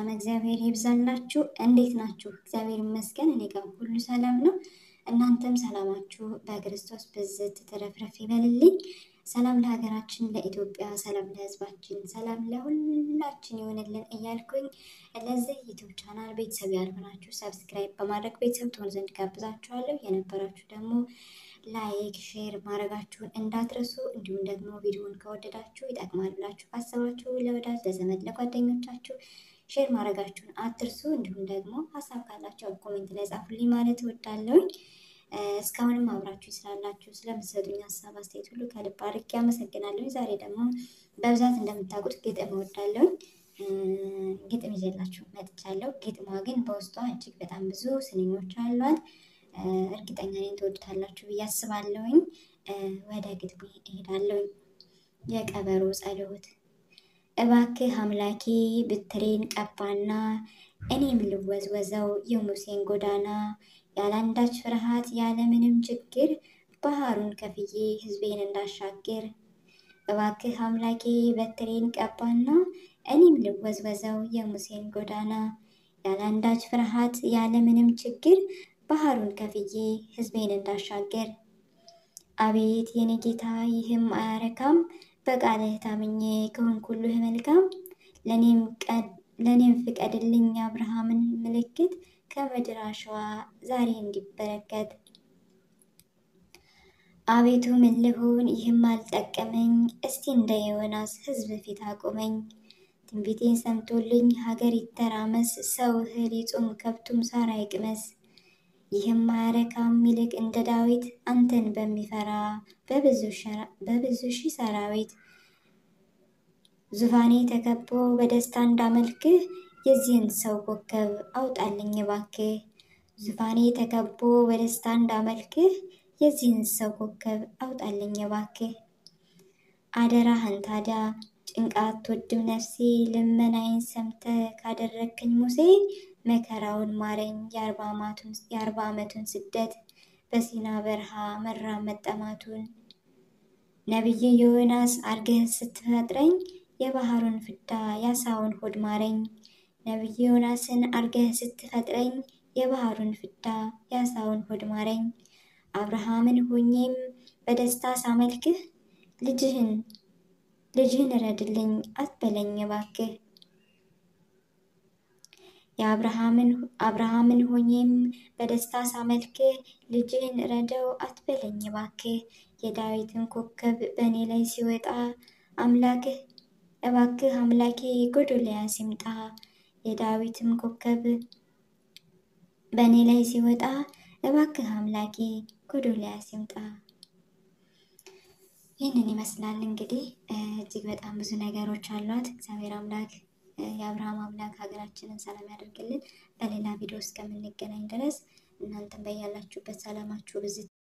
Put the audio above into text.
እግዚአብሔር ይብዛላችሁ። እንዴት ናችሁ? እግዚአብሔር ይመስገን እኔ ጋር ሁሉ ሰላም ነው። እናንተም ሰላማችሁ በክርስቶስ ብዝት ተረፍረፍ ይበልልኝ። ሰላም ለሀገራችን ለኢትዮጵያ፣ ሰላም ለሕዝባችን፣ ሰላም ለሁላችን ይሆንልን እያልኩኝ ለዚህ ዩቱብ ቻናል ቤተሰብ ያልሆናችሁ ሰብስክራይብ በማድረግ ቤተሰብ ትሆን ዘንድ ጋብዛችኋለሁ። የነበራችሁ ደግሞ ላይክ ሼር ማድረጋችሁን እንዳትረሱ። እንዲሁም ደግሞ ቪዲዮውን ከወደዳችሁ ይጠቅማል ብላችሁ ካሰባችሁ ለወዳጅ ለዘመድ ለጓደኞቻችሁ ሼር ማድረጋችሁን አትርሱ። እንዲሁም ደግሞ ሀሳብ ካላችሁ ኮሜንት ላይ ጻፉልኝ ማለት እወዳለሁኝ። እስካሁንም አብራችሁ ስላላችሁ ስለምትሰጡኝ ሀሳብ አስተያየት ሁሉ ከልብ አድርጌ አመሰግናለሁ። ዛሬ ደግሞ በብዛት እንደምታውቁት ግጥም እወዳለሁኝ። ግጥም ይዤላችሁ መጥቻለሁ። ግጥሟ ግን በውስጧ እጅግ በጣም ብዙ ስንኞች አሏት። እርግጠኛ ነኝ ትወዱታላችሁ ብዬ አስባለሁኝ። ወደ ግጥሜ እሄዳለሁኝ። የቀበሮ ጸሎት እባክህ አምላኬ ብትሬን ቀባና እኔም ልወዝወዘው የሙሴን ጎዳና ያለአንዳች ፍርሃት ያለምንም ችግር ባህሩን ከፍዬ ሕዝቤን እንዳሻግር እባክህ አምላኬ በትሬን ቀባና እኔም ልወዝወዘው የሙሴን ጎዳና ያለአንዳች ፍርሃት ያለምንም ችግር ባህሩን ከፍዬ ሕዝቤን እንዳሻገር። አቤት የኔ ጌታ ይህም አያረካም፣ በቃልህ ታምኜ ከሆንኩልህ መልካም። ለእኔም ፍቀድልኝ አብርሃምን ምልክት ከምድር አሸዋ ዛሬ እንዲበረከት። አቤቱ ምን ልሁን ይህም አልጠቀመኝ፣ እስቲ እንደ ዮናስ ሕዝብ ፊት አቁመኝ። ትንቢቴን ሰምቶልኝ ሀገር ይተራመስ፣ ሰው እህል ይጹም ከብቱም ሳር አይቅመስ። ይህም አያረካም ይልቅ እንደ ዳዊት አንተን በሚፈራ በብዙ ሺህ ሰራዊት ዙፋኔ ተከቦ በደስታ እንዳመልክህ የዚህን ሰው ኮከብ አውጣልኝ እባክህ። ዙፋኔ ተከቦ በደስታ እንዳመልክህ የዚህን ሰው ኮከብ አውጣልኝ እባክህ። አደራህን ታዲያ ጭንቃት ትወድም ነፍሴ ልመናዬን ሰምተ ካደረግከኝ ሙሴ መከራውን ማረኝ የአርባ ዓመቱን ስደት በሲና በረሃ መራብ መጠማቱን። ነቢይ ዮናስ አርገህ ስትፈጥረኝ የባህሩን ፍዳ ያሳውን ሆድ ማረኝ። ነቢይ ዮናስን አርገህ ስትፈጥረኝ የባህሩን ፍዳ ያሳውን ሆድ ማረኝ። አብርሃምን ሆኜም በደስታ ሳመልክህ ልጅህን ልጅህን እረድልኝ አትበለኝ እባክህ። የአብርሃምን ሆኜም በደስታ ሳመልክህ ልጅህን እረደው አትበለኝ እባክህ። የዳዊትን ኮከብ በእኔ ላይ ሲወጣ አምላክህ እባክህ አምላኬ ጎዶልያስ ይምጣ። የዳዊትም ኮከብ በእኔ ላይ ሲወጣ እባክህ አምላኬ ጎዶልያስ ይምጣ። ይህንን ይመስላል እንግዲህ እጅግ በጣም ብዙ ነገሮች አሏት። እግዚአብሔር አምላክ የአብርሃም አምላክ ሀገራችንን ሰላም ያደርግልን። በሌላ ቪዲዮ እስከምንገናኝ ድረስ እናንተም በያላችሁበት ሰላማችሁ ብዝት